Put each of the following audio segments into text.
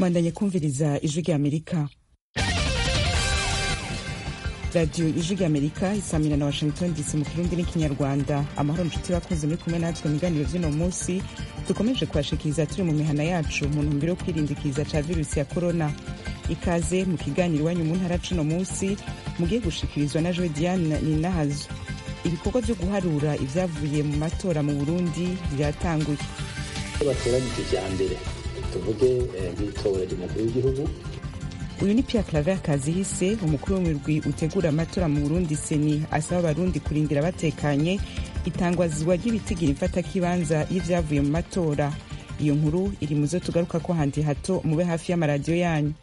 mwandanye kumviriza ijwi rya amerika radiyo ijwi rya amerika isamira na washington dc mu kirundi n'ikinyarwanda amahoro nshuti bakunze muri kumwe natwe mu biganiro vy'uno munsi dukomeje kubashikiriza turi mu mihana yacu mu ntumbero yo kwirindikiza ca virusi ya korona ikaze mu kiganiro iwanyu mu ntara cuno munsi mugiye gushikirizwa na joe diane ninahazo ibikorwa vyo guharura ivyavuye mu matora mu burundi vyatanguye batoranyije ivya mbere tuvuge nk'itora ry'umukuru w'igihugu uyu ni pierre claver kazihise umukuru w'umurwi utegura amatora mu burundi seni asaba abarundi kurindira batekanye itangwazwa ry'ibitigira imfatakibanza y'ivyavuye mu matora iyo nkuru iri muzo tugaruka ko handi hato mube hafi y'amaradiyo yanyu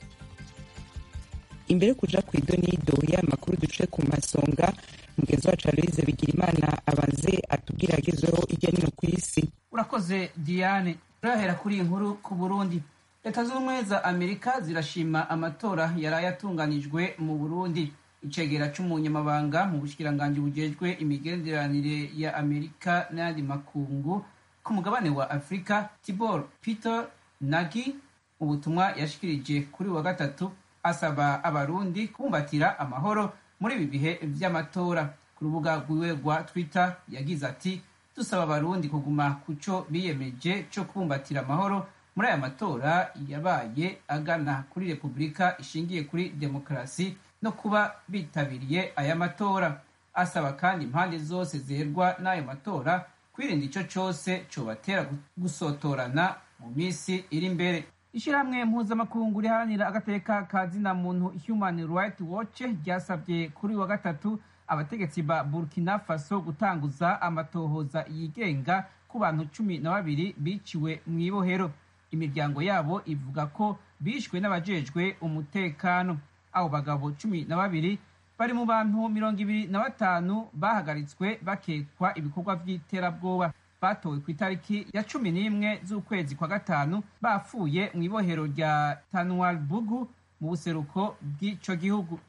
imbere kuja ku idonido y'aya makuru duce ku masonga mugenzi wacu aloise bigirimana abanze atubwira agezweho hirya nino ku isi urakoze diane turahera kuri iyi nkuru ku burundi leta z'ubumwe za amerika zirashima amatora yaraye atunganijwe mu burundi icegera c'umunyamabanga mu bushikiranganji bujejwe imigenderanire ya amerika n'ayandi makungu ku mugabane wa afurika tibor peter nagi mu butumwa yashikirije kuri wa gatatu asaba abarundi kubumbatira amahoro muri ibi bihe vy'amatora ku rubuga rwiwe rwa twitter yagize ati dusaba abarundi kuguma ku co biyemeje co kubumbatira amahoro muri aya matora yabaye agana kuri repubulika ishingiye kuri demokarasi no kuba bitabiriye aya matora asaba kandi impande zose zerwa n'ayo matora kwirinda ico cose cobatera gusotorana mu minsi iri imbere ishyirahamwe mpuzamakungu riharanira agateka ka zina muntu human right watch ryasabye kuri wa gatatu abategetsi ba burkina faso gutanguza amatohoza yigenga ku bantu cumi na babiri biciwe mu ibohero imiryango yabo ivuga ko bishwe n'abajejwe umutekano abo bagabo cumi na babiri bari mu bantu mirongo ibiri na batanu bahagaritswe bakekwa ibikorwa vy'iterabwoba batowe ku itariki ya cumi n'imwe z'ukwezi kwa gatanu bapfuye mu ibohero rya tanwalbugu mu buseruko bw'ico gihugu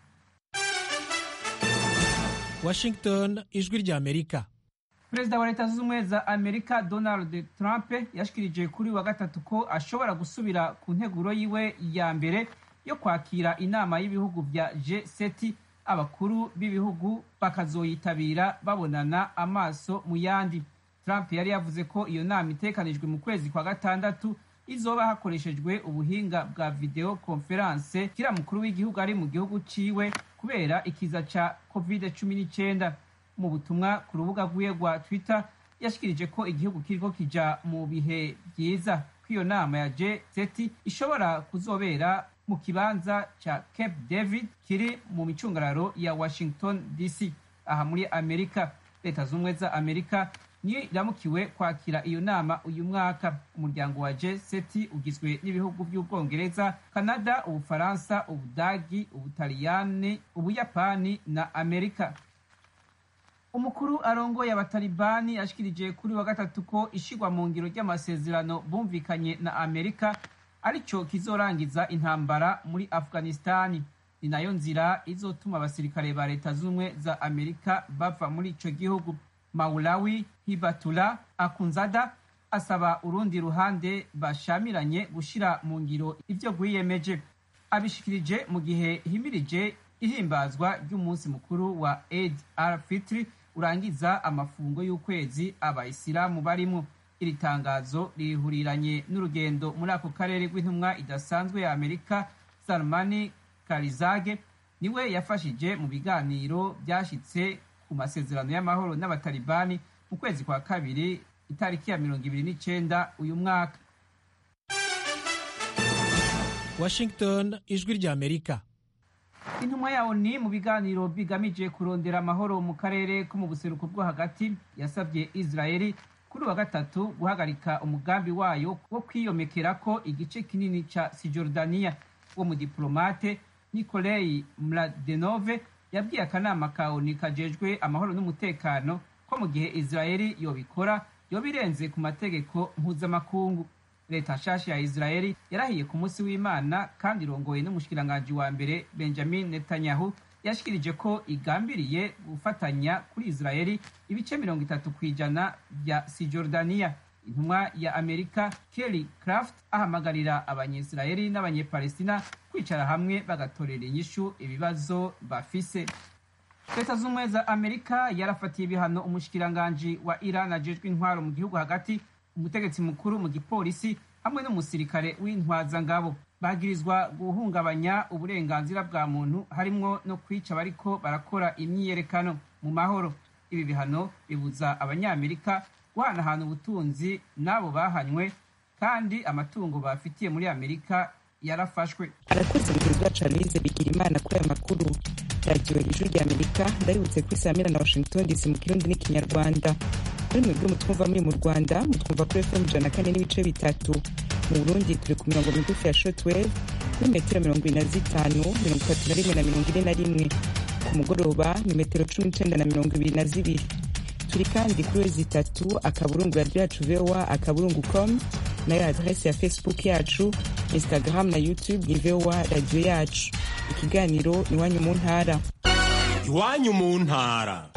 washington ijwi rya amerika perezida wa leta zunze ubumwe za amerika donald trump yashikirije kuri wa gatatu ko ashobora gusubira ku nteguro yiwe ya mbere yo kwakira inama y'ibihugu vya g7 abakuru b'ibihugu bakazoyitabira babonana amaso mu yandi trump yari yavuze ko iyo nama itekanijwe mu kwezi kwa gatandatu izoba hakoreshejwe ubuhinga bwa video conference kira mukuru w'igihugu ari mu gihugu ciwe kubera ikiza ca covid cumi n'icyenda mu butumwa ku rubuga rwiwe rwa twitter yashikirije ko igihugu kiriko kija mu bihe vyiza ko iyo nama ya g7 ishobora kuzobera mu kibanza ca cape david kiri mu micungararo ya washington dc aha muri amerika leta z'ubumwe za amerika niyo iramukiwe kwakira iyo nama uyu mwaka umuryango wa g7 ugizwe n'ibihugu by'ubwongereza kanada ubufaransa ubudagi ubutaliyani ubuyapani na amerika umukuru arongoye abatalibani ashikirije kuri wa gatatu ko ishigwa mu ngiro ry'amasezerano bumvikanye na amerika arico kizorangiza intambara muri afghanistani ni nayo nzira izotuma abasirikare ba leta z'ubumwe za amerika bava muri ico gihugu maulawi hibatula akunzada asaba urundi ruhande bashamiranye gushira mu ngiro ivyo rwiyemeje abishikirije mu gihe himirije ihimbazwa ry'umunsi mukuru wa eid al fitri urangiza amafungo y'ukwezi abayisilamu barimo iri tangazo rihuriranye n'urugendo muri ako karere rw'intumwa idasanzwe ya amerika salmani karizage niwe yafashije mu biganiro byashitse ku masezerano y'amahoro n'abatalibani mu kwezi kwa kabiri itariki ya mirongo ibiri n'icenda uyu mwaka washington ijwi rya amerika intumwa yawo ni mu biganiro bigamije kurondera amahoro mu karere ko mu buseruko bwo hagati yasabye israeli kuri wa gatatu guhagarika umugambi wayo wo kwiyomekera ko igice kinini ca sijordaniya wo mu diplomate nikolei mladenove yabwiye akanama ka oni kajejwe amahoro n'umutekano ko mu gihe israeli yobikora yoba irenze ku mategeko mpuzamakungu leta nshasha ya israeli yarahiye ku munsi w'imana kandi irongoye n'umushikiranganji wa mbere benjamin netanyahu yashikirije ko igambiriye gufatanya kuri israeli ibice mirongo itatu ku ijana bya sijordaniya intumwa ya amerika kelly craft ahamagarira abanyisirayeli n'abanyepalestina kwicara hamwe bagatorera inyishu ibibazo bafise leta z'ubumwe za amerika yarafatiye ibihano umushikiranganji wa iran ajejwe intwaro mu gihugu hagati umutegetsi mukuru mu gipolisi hamwe n'umusirikare w'intwazangabo bagirizwa guhungabanya uburenganzira bwa muntu harimwo no kwica bariko barakora imyiyerekano mu mahoro ibi bihano bibuza abanyamerika guhanahana ubutunzi n'abo bahanywe kandi amatungo bafitiye muri amerika yarafashwe arakoze mugenzi wacu aloise bigira imana kuri aya makuru radiyo ijwi rya amerika ndaributse kuri saa na washington dc mu kirundi n'ikinyarwanda muri mwebwe mutwumva muri mu rwanda mutwumva kuri fm ijana na kane n'ibice bitatu mu burundi turi ku mirongo migufi ya shotwave kuri metero mirongo ine na zitanu mirongo itatu na rimwe na mirongo ine na rimwe ku mugoroba ni metero cumi n'icenda na mirongo ibiri na zibiri turi kandi kuri wezi itatu akaburungu radiyo yacu voa akaburungu com nayo adrese ya facebook yacu instagram na youtube ni voa radiyo yacu ikiganiro iwanyu mu ntara iwanyu mu ntara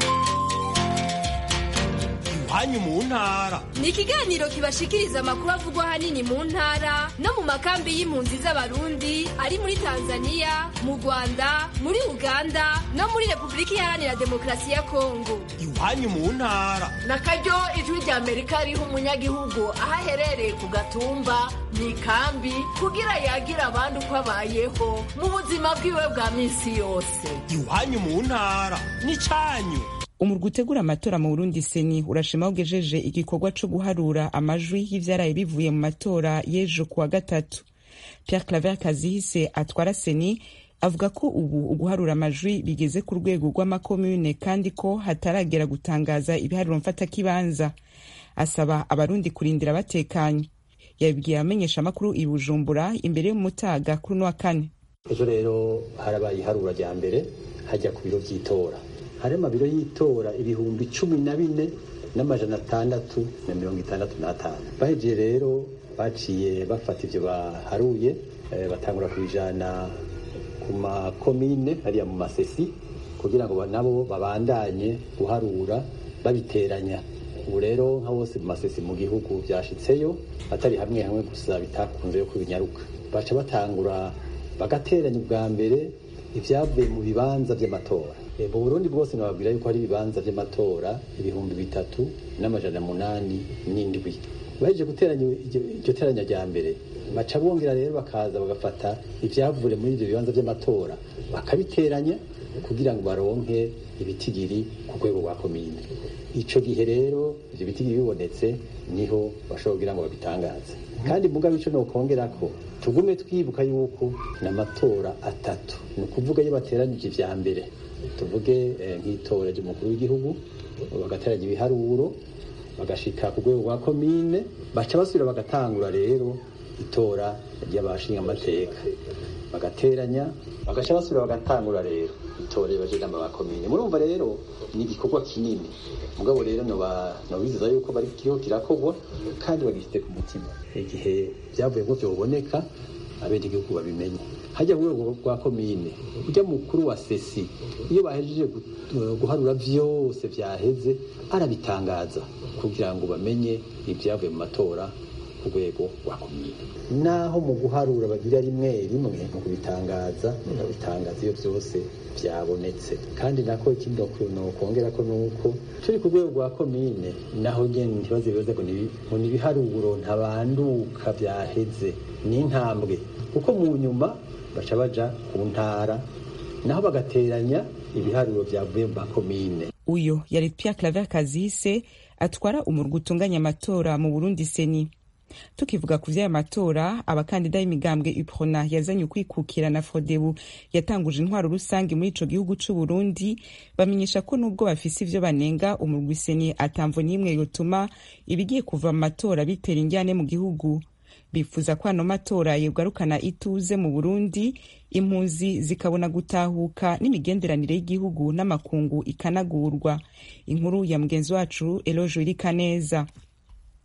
iwanyu mu ntara ni ikiganiro kibashikiriza amakuru avugwa ahanini mu ntara no mu makambi y'impunzi z'abarundi ari muri tanzania mu rwanda muri uganda no muri repubulika iharanira demokarasi ya kongo iwanyu mu ntara na karyo ijwi rya amerika riha umunyagihugu aho aherereye ku gatumba mu ikambi kugira yagira abandi uko abayeho mu buzima bwiwe bwa minsi yose iwanyu mu ntara n'icyanyu umurwi utegura amatora mu burundi seni urashima ugejeje igikorwa co guharura amajwi y'ivyaraye bivuye mu matora y'ejo kuwa gatatu pierre claver kazihise atwara seni avuga ko ubu uguharura amajwi bigeze ku rwego rw'amakomune kandi ko hataragera gutangaza ibiharuro mfatakibanza asaba abarundi kurindira batekanye yabibwiye abamenyesha amakuru i bujumbura imbere y'umutaga kuri uno wa kane ejo rero harabaye iharura rya mbere hajya ku biro by'itora hari amabiro y'itora ibihumbi cumi na bine n'amajana atandatu na mirongo itandatu n'atanu bahejeje rero baciye bafata ibyo baharuye batangura kubijana ku makomine hariya mu masesi kugira ngo nabo babandanye guharura babiteranya ubu rero nka bose mu masesi mu gihugu byashitseyo atari hamwe hamwe gusa bitakunze yo kubinyaruka baca batangura bagateranya ubwa mbere ibyavuye mu bibanza by'amatora mu burundi bwose nababwira yuko hari ibibanza by'amatora ibihumbi bitatu n'amajana munani n'indwi bahejeje guteranya iryo teranya rya mbere baca bongera rero bakaza bagafata ibyavuye muri ibyo bibanza by'amatora bakabiteranya kugira ngo baronke ibitigiri ku rwego rwa komine icyo gihe rero ibyo bitigiri bibonetse niho bashobora kugira ngo babitangaze kandi mugabe icyo nokongera ko tugume twibuka yuko ni amatora atatu ni ukuvuga iyo bateranyije ibya mbere tuvuge nk'itora ry'umukuru w'igihugu bagateranya ibiharuro bagashika ku rwego rwa komine baca basubira bagatangura rero itora ry'abashinga amateka bagateranya bagaca basubira bagatangura rero itora y'abajinama ba komine murumva rero ni igikorwa kinini mugabo rero nobizeza yuko bari kiriho kirakorwa kandi bagifite ku mutima igihe byavuye ngo byoboneka abenegihugu babimenye hajya ku rwego rwa komine ujya mukuru wa sesi iyo bahejeje guharura byose byaheze arabitangaza kugira ngo bamenye ibyavuye mu matora ku rwego rwa komine naho mu guharura bagira rimwe rimwe mu kubitangaza bakabitangaza iyo byose byabonetse kandi nako ikindi nokongera ko nuko turi ku rwego rwa komine naho nyene ntibaze bibaze ngo ni ibiharuro ntabanduka byaheze ni intambwe kuko mu nyuma baca baja ku ntara naho bagateranya ibiharuro byavuye mu makomine uyo yari Pierre Claver Kazise atwara umurwi utunganya amatora mu Burundi seni tukivuga ku vy'aya matora abakandida y'imigambwe uprona yazanye ukwikukira na frodebu yatanguje intwaro rusange muri ico gihugu c'u Burundi bamenyesha ko nubwo bafise ivyo banenga umurwi seni atamvo n'imwe yotuma ibigiye kuva mu matora bitera injyane mu gihugu bifuza ko ano matora yogarukana ituze mu burundi impunzi zikabona gutahuka n'imigenderanire y'igihugu n'amakungu ikanagurwa inkuru ya mugenzi wacu elojo irikaneza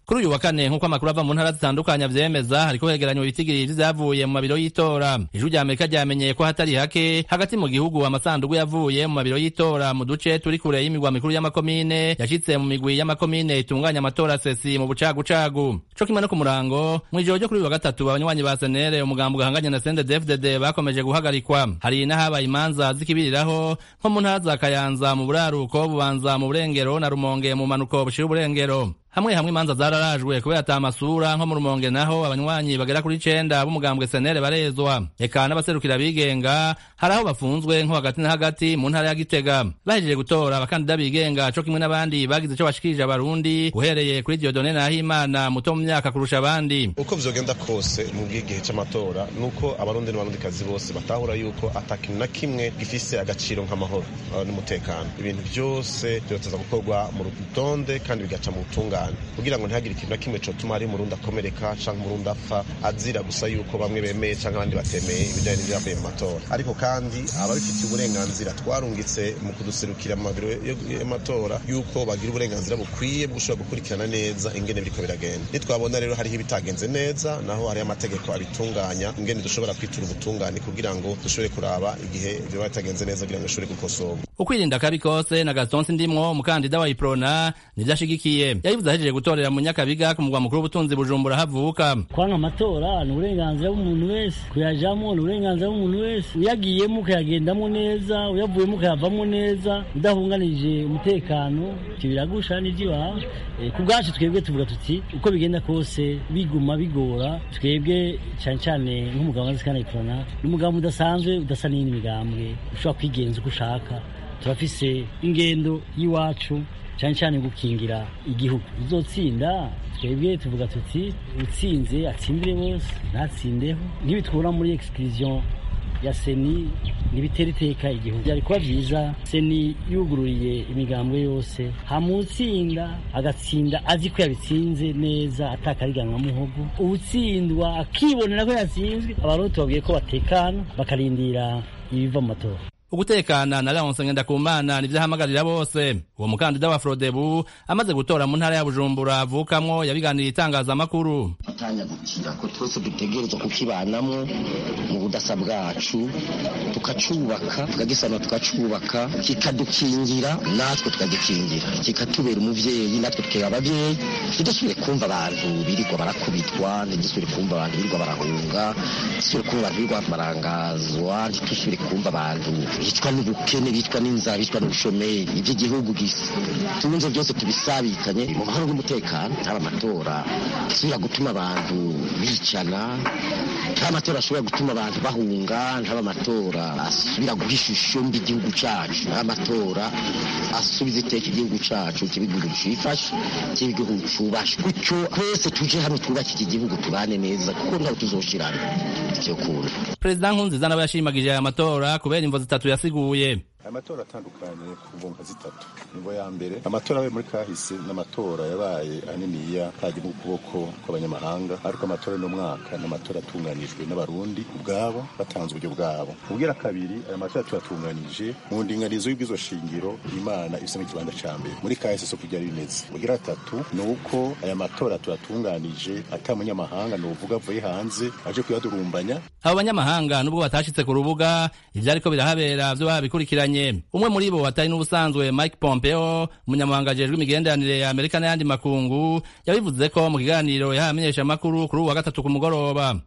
kuri uyu wa kane nk'uko amakuru ava mu ntara zitandukanye avyemeza hariko hegeranywa ibitigiri vy'ivyavuye mu mabiro y'itora ijwi rya amerika ryamenyeye ko hatari hake hagati mu gihugu amasandugu yavuye mu mabiro y'itora mu duce turi kure y'imigwa mikuru y'amakomine yashitse mu migwi y'amakomine itunganya amatora sesi mu bucagucagu co kimwe no ku murango mw'ijoro ryo kuri uyu wa gatatu abanywanyi ba senere umugambo ugahanganye na sendedefdd bakomeje guhagarikwa hari n'ahabaye imanza zikibiriraho nko mu ntara za kayanza mu buraruko bubanza mu burengero na rumonge mu manuko bushira uburengero hamwe hamwe imanza zararajwe kubera ata amasura nko mu rumonge naho abanywanyi bagera kuri icenda b'umugambwe senere barezwa eka n'abaserukira bigenga hari aho bafunzwe nko hagati na hagati mu ntara ya gitega bahejeje gutora abakandida bigenga co kimwe n'abandi bagize ico bashikirije abarundi uhereye kuri diodone nahimana muto mu myaka kurusha abandi uko vyogenda kose mu bw'igihe c'amatora nuko abarundi n'abarundikazi bose batahura yuko ata kintu na kimwe gifise agaciro nk'amahoro n'umutekano ibintu vyose vyoteza gukorwa mu rutonde kandi bigaca mu butungane kugira ngo ntihagire ikintu na kimwe cotuma hari umurundi akomereka canke umurundi apfa azira gusa yuko bamwe bemeye canke abandi batemeye ibijanye n'ivyavuye mu matora ariko kandi ababifitiye uburenganzira twarungitse mu kuduserukira mu mabiro y'amatora yuko bagira uburenganzira bukwiye bwo gushobora gukurikirana neza ingene biriko biragenda nitwabona rero hariho ibitagenze neza naho hariho amategeko abitunganya ingene dushobora kwitura ubutungane kugira ngo dushobore kuraba igihe vyoba bitagenze neza kugira ngo bishobore gukosorwa ukwirinda akabi kose na gaston sindimwo umukandida wa iprona nivyo ashigikiye yabivuze ahejeje gutorera mu nyakabiga ku mugwa mukuru w'ubutunzi bujumbura havuka kwanga amatora ni uburenganzira bw'umuntu wese kuyajamo ni uburenganzira bw'umuntu wese uyagiyemo ukayagendamo neza uyavuyemo ukayavamo neza udahunganije umutekano ivyo biragusha n'ivy'iwawe ku bwacu twebwe tuvuga tuti uko bigenda kose biguma bigora twebwe cyane cyane nk'umugabo wa zikana iprona ni umugabo udasanzwe udasa n'iyindi migambwe ushobora kwigenza uko ushaka turafise ingendo y'iwacu cyane cyane gukingira igihugu uzotsinda twebwe tuvuga tuti utsinze atsindire bose ntatsindeho ntibitwura muri exclusion ya seni ntibitera iteka igihugu byari kuba byiza seni yugururiye imigambwe yose hamutsinda agatsinda azi ko yabitsinze neza atakariganwa muhogo uwutsindwa akibonera ko yatsinzwe abarundi tubabwiye ko batekana bakarindira ibiva mu matora ugutekana na Leonce Ngendakumana nivyo ahamagarira bose uwo mukandida wa Frodebu amaze gutora mu ntara ya Bujumbura avukamwo yabiganiriye itangazamakuru atanyagukira ko twese dutegerezwa kukibanamwo mu budasa bwacu tukacubaka tukagisana tukacubaka kikadukingira natwe tukagikingira kikatubera umuvyeyi natwe tukeba abavyeyi ntidusubire kumva abantu birirwa barakubitwa ntidusubire kumva abantu birirwa barahunga ntidusubire kumva abantu birirwa barangazwa ntidusubire kumva abantu bicwa n'ubukene bicwa n'inzara bicwa n'ubushomeri ibyo igihugu tunze byose tubisabikanye mu mahoro n'umutekano ntaba amatora asubira gutuma abantu bicana ntaba amatora ashobora gutuma abantu bahunga ntaba amatora asubira guha ishusho mbi igihugu cacu ntaba amatora asubiza iteka igihugu cacu kiba igihugu cifashe kiba igihugu cubashe gutyo twese tuje hamwe twubake iki gihugu tubane neza kuko ntawe tuzoshirana icyo kuntu perezida nkunziza nawe yashimagije aya matora kubera imvo zitatu yasiguye amatora atandukanye ku mvunga zitatu imvo ya mbere amatora yabaye muri kahise n'amatora yabaye aniniya kaje mu kuboko kw'abanyamahanga ariko amatora y'uno mwaka ni amatora atunganijwe n'abarundi ubwabo batanze uburyo bwabo ubwira kabiri aya matora tuyatunganije mu ndinganizo y'ubwizo shingiro imana ifise ikibanza ca mbere muri kahise so kujya bimeze ubwira gatatu ni uko aya matora tuyatunganije ata munyamahanga ni uvuga avuye hanze aje kuyadurumbanya abo banyamahanga nubwo batashitse ku rubuga ivyariko birahabera vyo babikurikiranye umwe muri bo atari n'ubusanzwe Mike Pompeo umunyamabanga ajejwe imigenderanire ya Amerika n'ayandi makungu yabivuze ko mu kiganiro yahaye amenyeshamakuru kuri uwa gatatu ku mugoroba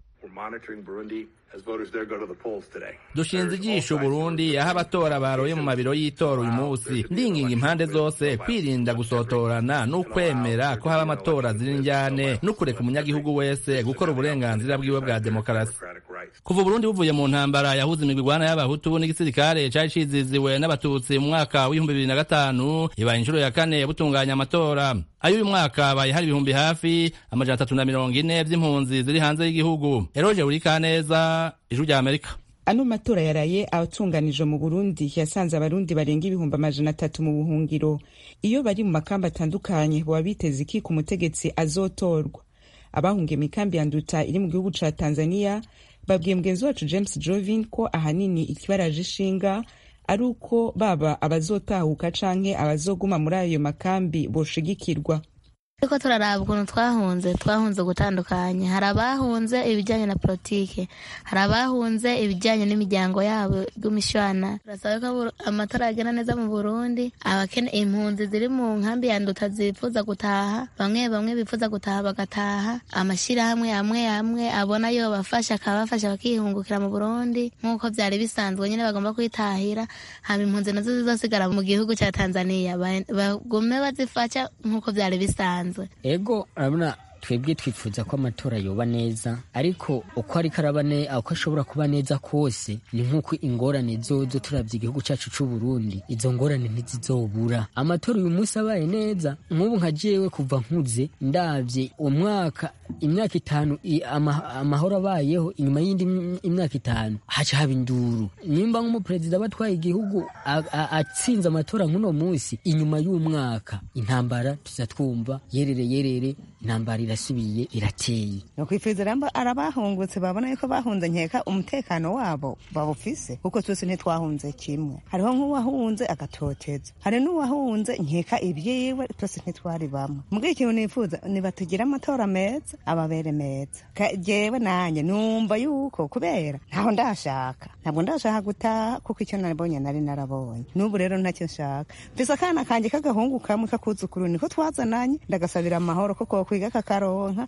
dushinze ijisho Burundi aho abatora baroye mu mabiro y'itora uyu munsi ndinginga impande zose kwirinda gusotorana n'ukwemera ko haba amatora ziri njyane n'ukureka umunyagihugu wese gukora uburenganzira bwiwe bwa demokarasi kuva Burundi buvuye mu ntambara yahuze imigwigwana y'abahutu n'igisirikare cari ciziziwe n'abatutsi mu mwaka w'ibihumbi bibiri na gatanu ibaye inshuro ya kane butunganya amatora ayo uyu mwaka abaye hari ibihumbi hafi amajana atatu na mirongo ine vy'impunzi ziri hanze y'igihugu eroje burikaneza ijwi rya amerika ano matora yaraye atunganijwe mu burundi yasanze abarundi barenga ibihumbi amajana atatu mu buhungiro iyo bari mu makamba atandukanye baba biteze iki ku mutegetsi azotorwa abahungiye mu ikambi ya nduta iri mu gihugu ca tanzania babwiye mugenzi wacu james jovin ko ahanini ikibaraje ishinga ari uko baba abazotahuka canke abazoguma muri ayo makambi boshigikirwa ariko turaraba ukuntu twahunze twahunze gutandukanye hari abahunze ibijyanye na politike hari abahunze ibijyanye n'imiryango yabo y'imishwana turasaba ko amatora agenda neza mu burundi abakene impunzi ziri mu nkambi ya nduta zifuza gutaha bamwe bamwe bifuza gutaha bagataha amashyirahamwe amwe amwe abona yo bafasha akabafasha bakihungukira mu burundi nk'uko byari bisanzwe nyine bagomba kwitahira hama impunzi nazo zizosigara mu gihugu cya tanzania bagume bazifasha nk'uko byari bisanzwe ego urabona twebwe twifuza ko amatora yoba neza ariko uko ariko araba uko ashobora kuba neza kose ni nk'uko ingorane zozo turabye igihugu cyacu cy'u Burundi izo ngorane ntizizobura amatora uyu munsi abaye neza nk'ubu nka jewe kuva nkuze ndabye umwaka imyaka itanu amahoro abayeho inyuma y'indi imyaka itanu haca haba induru nimba nk'umuperezida aba atwaye igihugu atsinze amatora nk'uno munsi inyuma y'umwaka intambara tuzatwumva yerere yerere intambara irasubiye irateye ni ukwifuriza rero arabahungutse babona yuko bahunze nkeka umutekano wabo bawufise kuko twese ntitwahunze kimwe hariho nk'uwahunze agatoteza hari n'uwahunze nkeka ibyiwe twese ntitwari bamwe mbwira ikintu nifuza nibatugire amatora meza ababere meza jewe nanjye numva yuko kubera ntaho ndashaka ntabwo ndashaka gutaha kuko icyo nabonye nari narabonye n'ubu rero ntacyo nshaka mfise akana kanjye k'agahungu kamwe kakuzukuru niko twazananye ndagasabira amahoro kuko kwiga kakaronka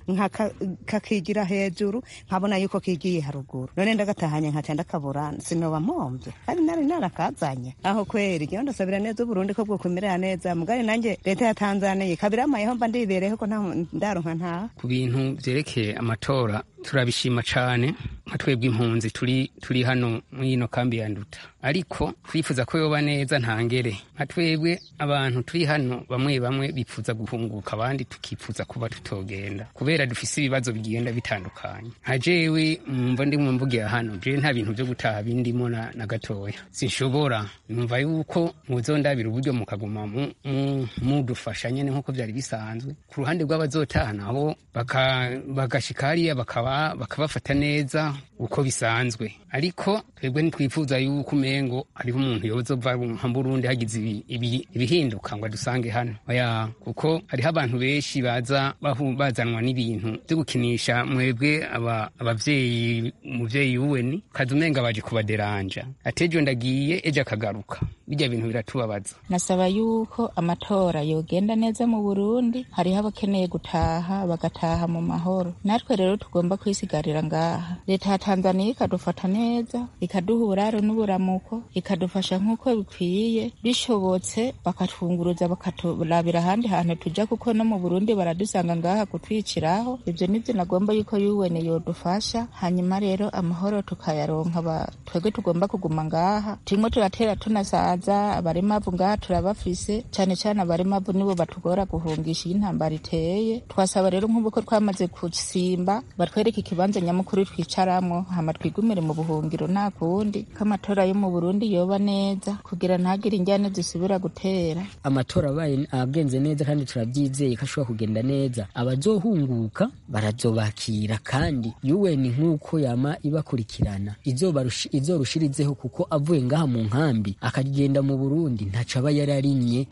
kakigira hejuru nkabona yuko kigiye haruguru none ndagatahanye nkaca ndakabura sinoba mpomvye kandi nari narakazanye aho kweri ngewe ndasabira neza uburundi ko bwokumerera neza mugari nanjye leta ya tanzaniya ikabiramayeho mba ndibereho ko ndaronka ntaha ku bintu vyerekeye amatora turabishima cane nka twebwe impunzi turi turi hano mw'ino kambi ya nduta ariko twifuza ko yoba neza ntangere nka twebwe abantu turi hano bamwe bamwe bifuza guhunguka abandi tukifuza kuba tutogenda kubera dufise ibibazo bigenda bitandukanye nka jewe mwumva ndimwe mvugira hano jewe nta bintu vyo gutaha bindimo na, na gatoya sinshobora numva yuko muzondabira uburyo mukaguma mudufasha nyene nk'uko vyari bisanzwe ku ruhande rw'abazotaha nabo bagashika hariya bakaba bakabafata neza uko bisanzwe ariko twebwe ntitwifuza yuko umengo hariho umuntu yozova nka burundi hagize ibihinduka ngo adusange hano oya kuko hariho abantu benshi baza bazanwa n'ibintu byo gukinisha mwebwe abavyeyi umuvyeyi wuweni kaza umenga baje kubaderanja atejo ndagiye ejo akagaruka bijya bintu biratubabaza nasaba yuko amatora yogenda neza mu burundi hariho abakeneye gutaha bagataha mu mahoro natwe rero tugomba kwisigarira ngaha leta ya tanzaniya ikadufata neza ikaduha uburaro n'uburamuko ikadufasha nk'uko bikwiye bishobotse bakatwunguruza bakaturabira ahandi hantu tuja kuko no mu burundi baradusanga ngaha kutwiciraho ibyo nibyo nagomba yuko yuwene yodufasha hanyuma rero amahoro tukayaronka twebwe tugomba kuguma ngaha turimo turatera tunasaza abarimavu ngaha turabafise cyane cyane abarimavu nibo batugora guhungisha iyo intambara iteye twasaba rero nk'ubu ko twamaze gusimba batwereke ikibanza nyamukuru twicaramwo hama twigumire mu buhungiro nta kundi ko amatora yo mu burundi yoba neza kugira ntagire injyane zisubira gutera amatora abaye agenze neza kandi turabyizeye ko ashobora kugenda neza abazohunguka barazobakira kandi yuweni nk'uko yama ibakurikirana izorushirizeho kuko avuye ngaha mu nkambi akagenda mu burundi ntaco aba yararimye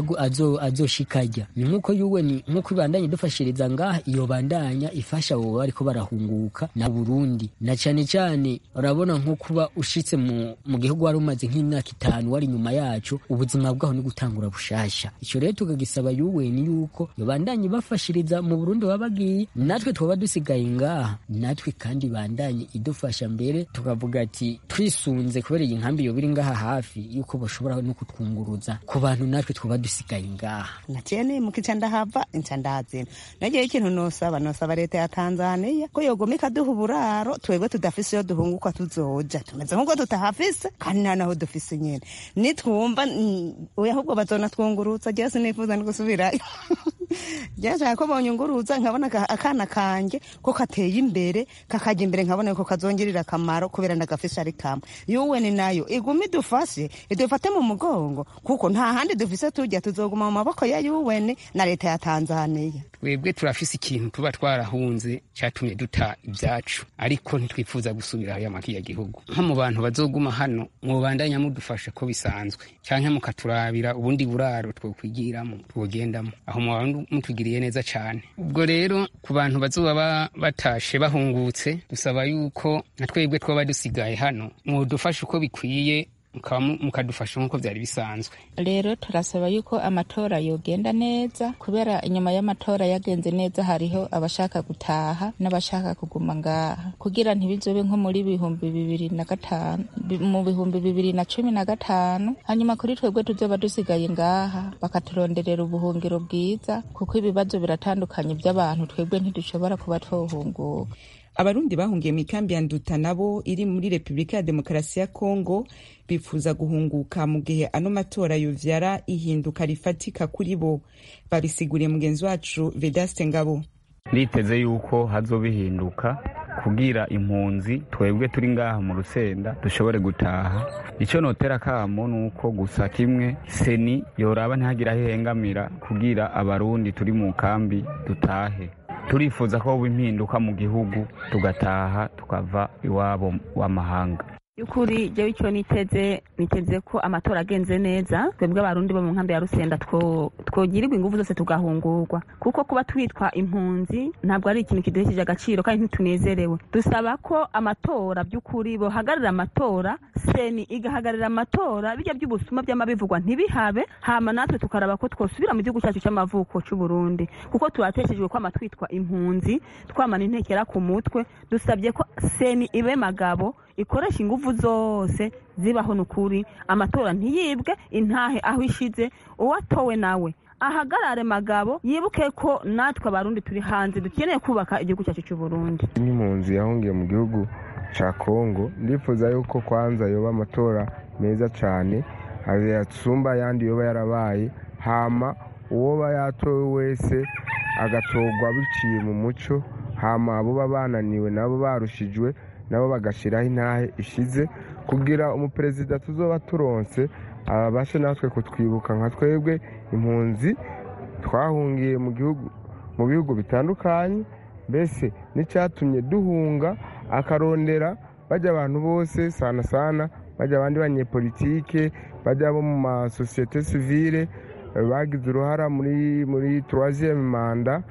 azoshikarya ni nk'uko yuweni nk'uko ibandanye idufashiriza ngaha iyo bandanya ifasha abo bariko barahunguka na burundi na cane cane urabona nko kuba ushitse mu, mu gihugu wari umaze nk'imyaka itanu wari inyuma yacu ubuzima bwaho ni gutangura bushasha ico rero tukagisaba yuweni yuko yobandanye ibafashiriza mu burundi baba bagiye natwe twaba dusigaye ngaha natwe kandi bandanye idufasha mbere tukavuga ati twisunze kubera iyi nkambi yoba iri ngaha hafi yuko bashobora no kutwunguruza ku bantu natwe twaba dusigaye ngaha naciye nimuka ica ndahava inca ndazina nagiye ikintu nosaba nosaba leta ya tanzaniya ko yogoma ikaduha uburaro twebwe tudafise iyo duhunguka tuzoja tumeze nk'uko tutahafise kandi nta naho dufise nyene nitwumva oya ahubwo bazonatwungurutsa jewe sinifuza no gusubirayo byashaka ko bonyunguruza nkabona akana kanje ko kateye imbere kakajya imbere nkabona ko kazongerera akamaro kubera ndagafise ari kamwe yuweni nayo iguma idufashe idufate mu mugongo kuko nta handi dufise tujya tuzoguma mu maboko ya yuweni na leta ya tanzaniya twebwe turafise ikintu tuba twarahunze cyatumye duta ibyacu ariko ntitwifuza gusubira haya makiya gihugu nko mu bantu bazoguma hano mwobandanya mudufasha ko bisanzwe canke mukaturabira ubundi buraro twokwigiramo twogendamo aho mu mutugiriye neza cyane ubwo rero ku bantu bazoba batashe bahungutse dusaba yuko na twebwe twaba dusigaye hano mwudufasha uko bikwiye mukadufasha nk'uko byari bisanzwe rero turasaba yuko amatora yogenda neza kubera inyuma y'amatora yagenze neza hariho abashaka gutaha n'abashaka kuguma ngaha kugira ntibizobe nko muri bihumbi bibiri na gatanu mu bihumbi bibiri na cumi na gatanu hanyuma kuri twebwe tuzoba dusigaye ngaha bakaturonderera ubuhungiro bwiza kuko ibibazo biratandukanye by'abantu twebwe ntidushobora kuba twohunguka abarundi bahungiye mu ikambi ya nduta nabo iri muri repubulika ya demokarasi ya kongo bifuza guhunguka mu gihe ano matora yovyara ihinduka rifatika kuri bo babisiguriye mugenzi wacu vedaste ngabo nditeze yuko hazobihinduka kugira impunzi twebwe turi ngaha mu rusenda dushobore gutaha icyo notera kamo ni uko gusa kimwe seni yoraba ntihagire aho ihengamira kugira abarundi turi mu kambi dutahe turifuza ko hoba impinduka mu gihugu tugataha tukava iwabo w'amahanga by'ukuri jewe icyo niteze niteze ko amatora agenze neza twebwe abarundi bo mu nkambi ya rusenda twogirirwa ingufu zose tugahungurwa kuko kuba twitwa impunzi ntabwo ari ikintu kiduhesheje agaciro kandi ntitunezerewe dusaba ko amatora by'ukuri bohagararira amatora seni igahagararira amatora bijya by'ubusuma by'amabivugwa ntibihabe hama natwe tukaraba ko twosubira mu gihugu cyacu cy'amavuko cy'u Burundi kuko turateshejwe kwama twitwa impunzi twamana intekera ku mutwe dusabye ko seni ibe magabo ikoresha ingufu zose zibaho nukuri amatora ntiyibwe intahe aho ishize uwatowe nawe ahagarare magabo yibuke ko natwe abarundi turi hanze dukeneye kubaka igihugu cyacu cy'u Burundi nk'impunzi yahungiye mu gihugu cya Kongo ndifuza yuko kwanza yoba amatora meza cyane yasumba ayandi yoba yarabaye hama uwoba yatowe wese agatorwa biciye mu muco hama abo baba bananiwe nabo barushijwe nabo bagashyiraho intahe ishize kugira umuperezida tuzoba turonse abashe natwe kutwibuka nka twebwe impunzi twahungiye mu gihugu mu bihugu bitandukanye mbese n'icyatumye duhunga akarondera bajya abantu bose sana sana bajya abandi banyepolitike bajya bo mu masosiyete sivile bagize uruhara muri muri turaziyemu manda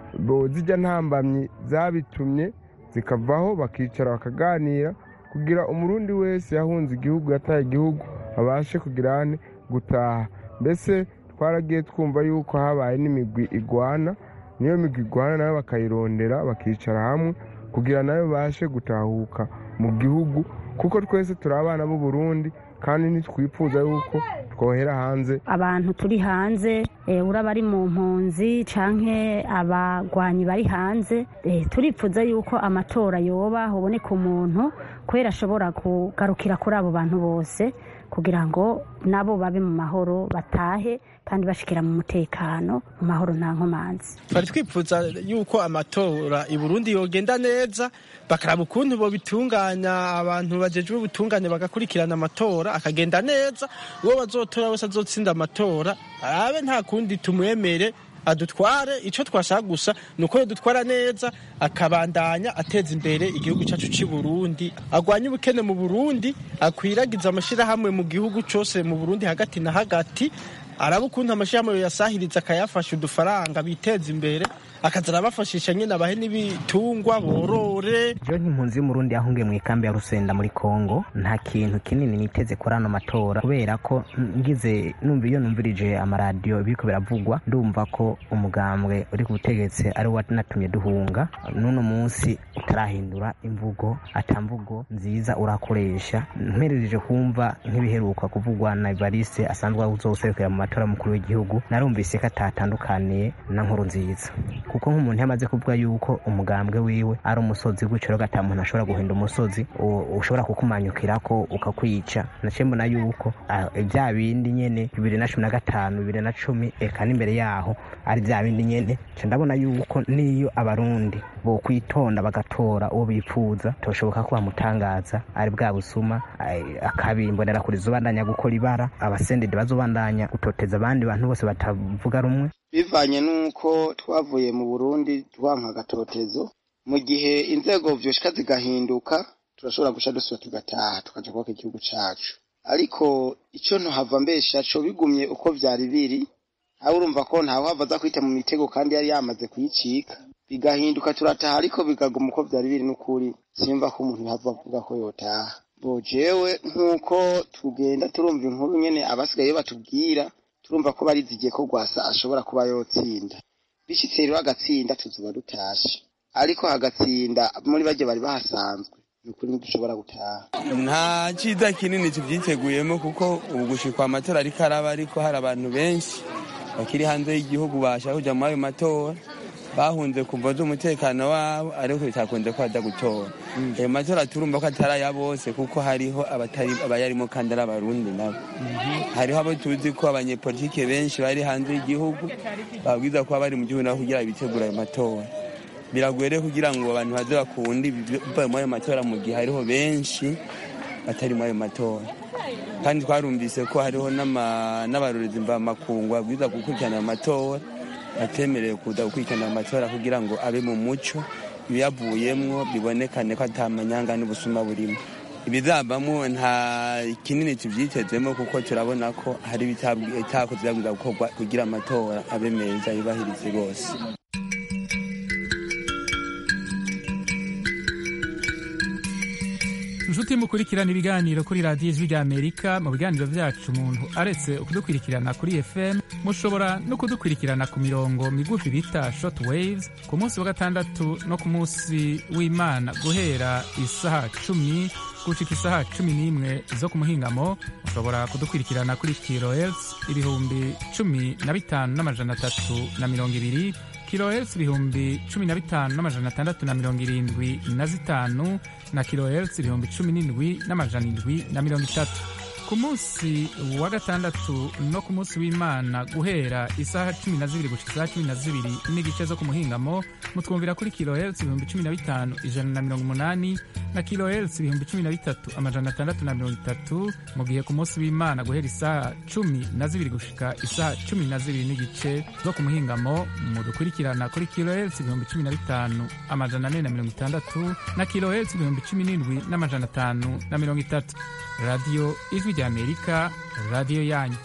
zijya ntambamyi zabitumye zikavaho bakicara bakaganira kugira umurundi wese yahunze igihugu yataye igihugu babashe kugira ane gutaha mbese twaragiye twumva yuko habaye n'imigwi igwana niyo migwi igwana nayo bakayirondera bakicara hamwe kugira nayo babashe gutahuka mu gihugu kuko twese turi abana b'u Burundi kandi ntitwifuza yuko twohera hanze abantu turi hanze uraba ari mu mpunzi canke abagwanyi bari hanze turifuza yuko amatora yoba haboneka umuntu kubera ashobora kugarukira kuri abo bantu bose kugira ngo nabo babe mu mahoro batahe kandi bashikira mu mutekano mu mahoro nta nkomanzi twari twifuza yuko amatora i Burundi yogenda neza bakaraba ukuntu bobitunganya abantu bajejwe ubutungane bagakurikirana amatora akagenda neza uwo bazotora wese azotsinda amatora arabe nta kundi tumwemere adutware icyo twashaka gusa ni uko dutwara neza akabandanya ateza imbere igihugu cyacu cy'i Burundi agwanye ubukene mu Burundi akwiragiza amashyirahamwe mu gihugu cyose mu Burundi hagati na hagati araba ukuntu amashyirahamwe yasahiriza akayafasha udufaranga biteza imbere akaza arabafashisha nyine abahe n'ibitungwa borore jewe nk'impunzi y'umurundi yahungiye mu ikambi ya rusenda muri kongo nta kintu kinini niteze kuri ano matora kubera ko ngize numva iyo numvirije amaradiyo biriko biravugwa ndumva ko umugambwe uri ku butegetsi ari wo natumye duhunga n'uno munsi utarahindura imvugo atamvugo nziza urakoresha mperereje kumva nk'ibiheruka kuvugwa na evariste asanzwe uzoserukira mu matora mukuru w'igihugu narumvise ko atatandukaniye na nkuru nziza kuko nk'umuntu yamaze kuvuga yuko umugambwe wiwe ari umusozi gutyo rero ata muntu ashobora guhinda umusozi ushobora kukumanyukirako ukakwica naciye mbona yuko bya bindi nyene bibiri na cumi na gatanu bibiri na cumi eka n'imbere yaho ari bya bindi nyene nca ndabona yuko niyo abarundi bokwitonda bagatora uwo bipfuza toshoboka ko bamutangaza ari bwa busuma akabimbonera kuri zobandanya gukora ibara abasendede bazobandanya gutoteza abandi bantu bose batavuga rumwe bivanye n'uko twavuye mu burundi twanka agatotezo mu gihe inzego vyoshika zigahinduka turashobora guca dusubira tugataha tukaja kubaka igihugu cacu ariko ico ntohava mbesha co bigumye uko vyari biri aho urumva ko ntawe hava aza kwita mu mitego kandi yari yamaze kuyicika bigahinduka turataha ariko bikaguma uko byari biri n'ukuri simva ko umuntu yava avuga ko yotaha bo jewe nk'uko tugenda turumva inkuru nyene abasigaye batubwira turumva ko barizigiye ko rwasa ashobora kuba yotsinda bishitse rero agatsinda tuzoba dutashe ariko hagatsinda muri bajye bari bahasanzwe ni ukuri ntidushobora gutaha nta cyiza kinini tubyiteguyemo kuko ubu gushikwa amatora ariko araba ariko hari abantu benshi bakiri hanze y'igihugu bashaka kujya muri ayo matora bahunze kumva z'umutekano wabo ariko bitakunze ko bajya gutora ayo matora turumva ko atari aya bose kuko hariho abatari abayarimo kandi ari abarundi nabo hariho abo tuzi ko abanyepolitike benshi bari hanze y'igihugu babwiza kuba bari mu gihugu nabo kugira bitegura ayo matora biragoye rero kugira ngo abantu baze bakunde bivaye muri ayo matora mu gihe hariho benshi batari muri ayo matora kandi twarumvise ko hariho n'abarorezi mvamakungu babwiza gukurikirana ayo matora batemerewe kuza gukurikirana amatora kugira ngo abe mu muco ibiyavuyemwo bibonekane ko atamanyanga n'ubusuma burimo ibizavamo nta kinini tubyitezemo kuko turabona ko hari ibitakoze byabwiza gukorwa kugira amatora abe meza yubahirize rwose inshuti mukurikirana ibiganiro kuri radiyo ijwi rya amerika mu biganiro byacu umuntu aretse kudukurikirana kuri fm mushobora no kudukurikirana ku mirongo migufi bita short waves ku munsi wa gatandatu no ku munsi w'imana guhera isaha cumi gushika isaha cumi n'imwe zo ku muhingamo mushobora kudukurikirana kuri kilohertz ibihumbi cumi na bitanu n'amajana atatu na mirongo ibiri kilohertz ibihumbi cumi na bitanu n'amajana atandatu na mirongo irindwi na zitanu na kilohertz ibihumbi cumi n'indwi n'amajana indwi na mirongo itatu ku munsi wa gatandatu no ku munsi w'imana guhera isaha cumi na zibiri gushika isaha cumi na zibiri n'igice zo ku muhingamo mutwumvira kuri kilohertz ibihumbi cumi na bitanu ijana na mirongo umunani na kilohertz ibihumbi cumi na bitatu amajana atandatu na mirongo itatu mu gihe ku munsi w'imana guhera isaha cumi na zibiri gushika isaha cumi na zibiri n'igice zo ku muhingamo mudukurikirana kuri kilohertz ibihumbi cumi na bitanu amajana ane na mirongo itandatu na kilohertz ibihumbi cumi n'indwi n'amajana atanu na mirongo itatu radiyo ijwi rya amerika radiyo yanyu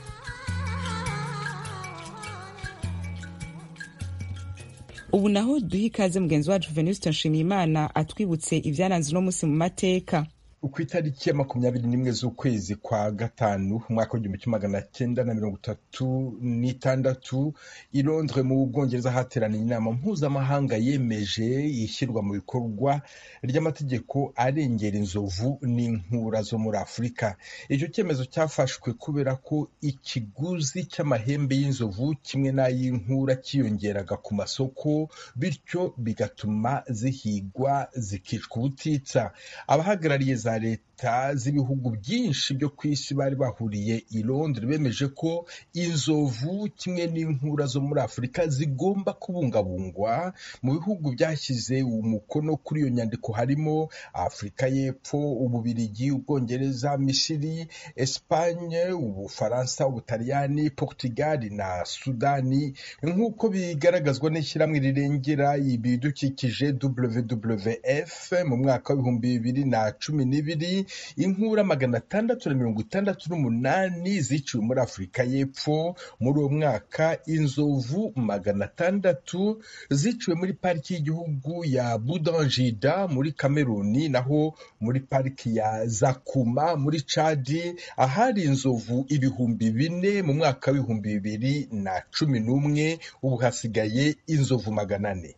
ubu naho duha ikaze mugenzi wacu venuste nshimiyimana atwibutse ibyaranze uno munsi mu mateka ku itariki ya makumyabiri n'imwe z'ukwezi kwa gatanu umwaka w'igihumbi kimwe magana cyenda na mirongo itatu n'itandatu i Londres mu bwongereza hateraniye inama mpuzamahanga yemeje ishyirwa mu bikorwa ry'amategeko arengera inzovu n'inkura zo muri afurika icyo cyemezo cyafashwe kubera ko ikiguzi cy'amahembe y'inzovu kimwe n'ay'inkura cyiyongeraga ku masoko bityo bigatuma zihigwa zikicwa ubutitsa abahagarariye za leta z'ibihugu byinshi byo ku isi bari bahuriye i Londres bemeje ko inzovu kimwe n'inkura zo muri afurika zigomba kubungabungwa mu bihugu byashyize umukono kuri iyo nyandiko harimo afurika y'epfo ububirigi ubwongereza misiri esipanye ubufaransa ubutaliyani portugal na sudani nk'uko bigaragazwa n'ishyirahamwe rirengera ibidukikije wwf mu mwaka w'ibihumbi bibiri na cumi n'ibiri inkura magana atandatu na mirongo itandatu n'umunani ziciwe muri afurika y'epfo muri uwo mwaka inzovu magana atandatu ziciwe muri pariki y'igihugu ya budangida muri kameruni naho muri pariki ya zakuma muri cadi ahari inzovu ibihumbi bine mu mwaka w'ibihumbi bibiri na cumi n'umwe ubu hasigaye inzovu magana ane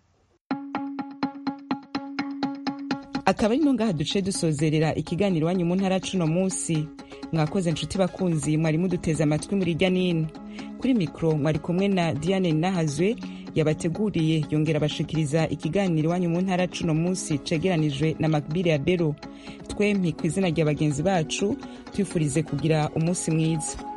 akaba ari ngaha duce dusozerera ikiganiro iwanyu mu ntara cuno munsi mwakoze inshuti bakunzi mwari muduteze amatwi muri irya nino kuri mikoro mwari kumwe na diane nahazwe yabateguriye yongera abashikiriza ikiganiro iwanyu mu ntara cuno munsi cegeranijwe na makbiri ya bero twempi ku izina rya bagenzi bacu twifurize kugira umunsi mwiza